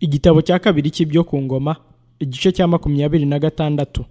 igitabo cya kabiri cy'ibyo ku ngoma igice cya makumyabiri na gatandatu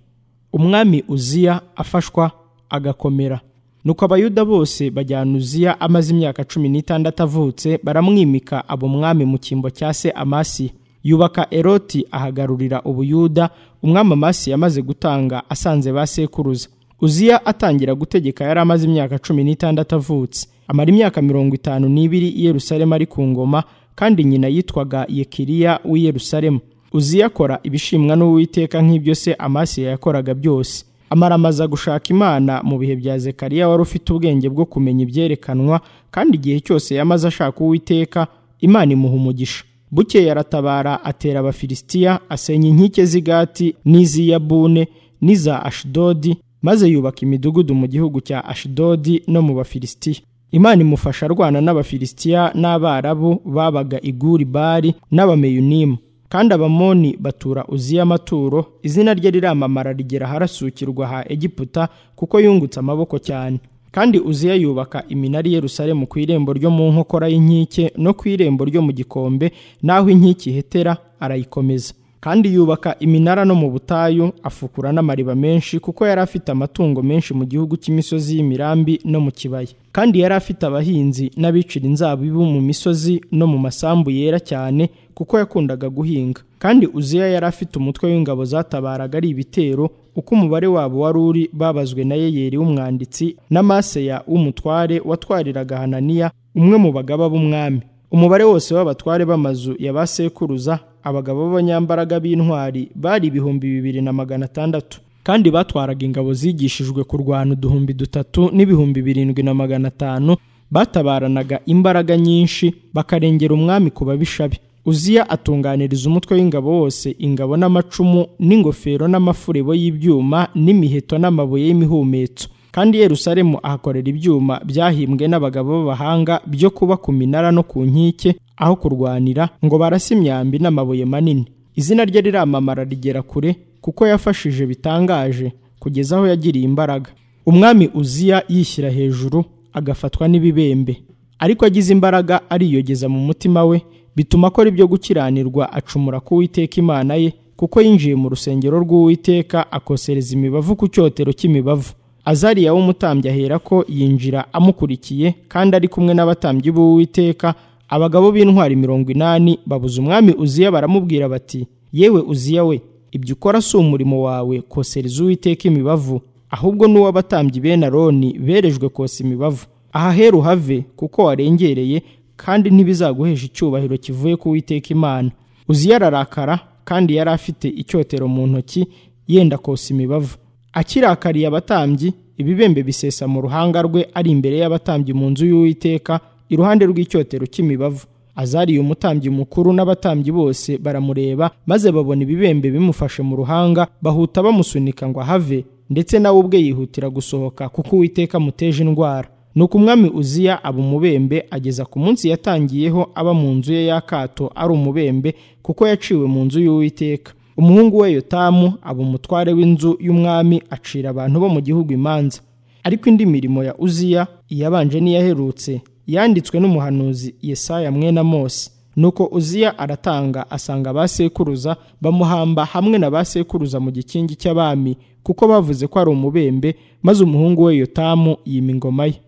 umwami uziya afashwa agakomera nuko abayuda bose bajyana uziya amaze imyaka cumi n'itandatu avutse baramwimika aba umwami mu cyimbo cya se amasi yubaka eroti ahagarurira ubuyuda umwami amasi yamaze gutanga asanze ba sekuruza uziya atangira gutegeka yari amaze imyaka cumi n'itandatu avutse amara imyaka mirongo itanu n'ibiri i yerusalemu ari ku ngoma kandi nyina yitwaga yekiriya w'i yerusalemu uziya akora ibishimwa n'uwiteka nk'ibyo se amasiya yakoraga byose amaramaza gushaka imana mu bihe bya zekariya wari ufite ubwenge bwo kumenya ibyerekanwa kandi igihe cyose yamaze ashaka uwiteka imana imuha umugisha bukeye aratabara atera abafilisitiya asenya inkike z'igati n'iz'i yabune n'iza ashidodi maze yubaka imidugudu mu gihugu cya ashidodi no mu bafilisitiya imana imufasha arwana n'abafilisitiya n'abarabu babaga iguri bari n'abameyunimu kandi abamoni batura uziya amaturo izina rye riramamara rigera harasukirwa ha egiputa kuko yungutse amaboko cyane kandi uziya yubaka iminara i Yerusalemu ku irembo ryo mu nkokora y'inkike no ku irembo ryo mu gikombe n'aho inkike ihetera arayikomeza kandi yubaka iminara no mu butayu afukura n'amariba menshi kuko yari afite amatungo menshi mu gihugu cy'imisozi y'imirambi no mu kibaya kandi yari afite abahinzi n'abicira inzabibu mu misozi no mu masambu yera cyane kuko yakundaga guhinga kandi uziya yari afite umutwe w'ingabo zatabaraga ari ibitero uko umubare wabo wari uri babazwe na yeyeri w'umwanditsi na maseya w'umutware watwariraga hananiya umwe mu bagaba b'umwami umubare wose w'abatware b'amazu ya ba sekuruza abagabo b'abanyambaraga b'intwari bari ibihumbi bibiri na magana atandatu kandi batwaraga ingabo zigishijwe kurwana uduhumbi dutatu n'ibihumbi birindwi na magana atanu batabaranaga imbaraga nyinshi bakarengera umwami ku babishabe uziya atunganiriza umutwe w'ingabo wose ingabo n'amacumu n'ingofero n'amafurebo y'ibyuma n'imiheto n'amabuye y'imihumetso kandi Yerusalemu ahakorera ibyuma byahimbwe n'abagabo b'abahanga byo kuba ku minara no ku nkike aho kurwanira ngo barase imyambi n'amabuye manini izina rye riramamara rigera kure kuko yafashije bitangaje kugeza aho yagiriye imbaraga umwami uziya yishyira hejuru agafatwa n'ibibembe ariko agize imbaraga ariyogeza mu mutima we bituma akora ibyo gukiranirwa acumura ku Uwiteka imana ye kuko yinjiye mu rusengero rw'uwiteka akosereza imibavu ku cyotero cy'imibavu azariya w'umutambyi ahera ko yinjira amukurikiye kandi ari kumwe n'abatambyi b'uwiteka abagabo b'intwari mirongo inani babuze umwami uziya baramubwira bati yewe uziya we ibyo ukora si umurimo wawe kosereza uwiteka imibavu ahubwo n'uw'abatambyi bene aroni berejwe kosa imibavu aha heru have kuko warengereye kandi ntibizaguhesha icyubahiro kivuye ku Uwiteka imana uziya ararakara kandi yari afite icyotero mu ntoki yenda kosa imibavu akirakariye abatambyi ibibembe bisesa mu ruhanga rwe ari imbere y'abatambyi mu nzu y'uwiteka iruhande rw'icyotero cy'imibavu azariye umutambyi mukuru n'abatambyi bose baramureba maze babona ibibembe bimufashe mu ruhanga bahuta bamusunika ngo ahave ndetse nawe ubwe yihutira gusohoka kuko uwiteka amuteje indwara nuko umwami uziya aba umubembe ageza ku munsi yatangiyeho aba mu nzu ye y'akato ari umubembe kuko yaciwe mu nzu y'uwiteka umuhungu we yotamu aba umutware w'inzu y'umwami acira abantu bo mu gihugu imanza ariko indi mirimo ya uziya iyabanje n'iyaherutse yanditswe n'umuhanuzi yesaya mwena mose nuko uziya aratanga asanga ba sekuruza bamuhamba hamwe na ba sekuruza mu gikingi cy'abami kuko bavuze ko ari umubembe maze umuhungu we yotamu yima ingoma ye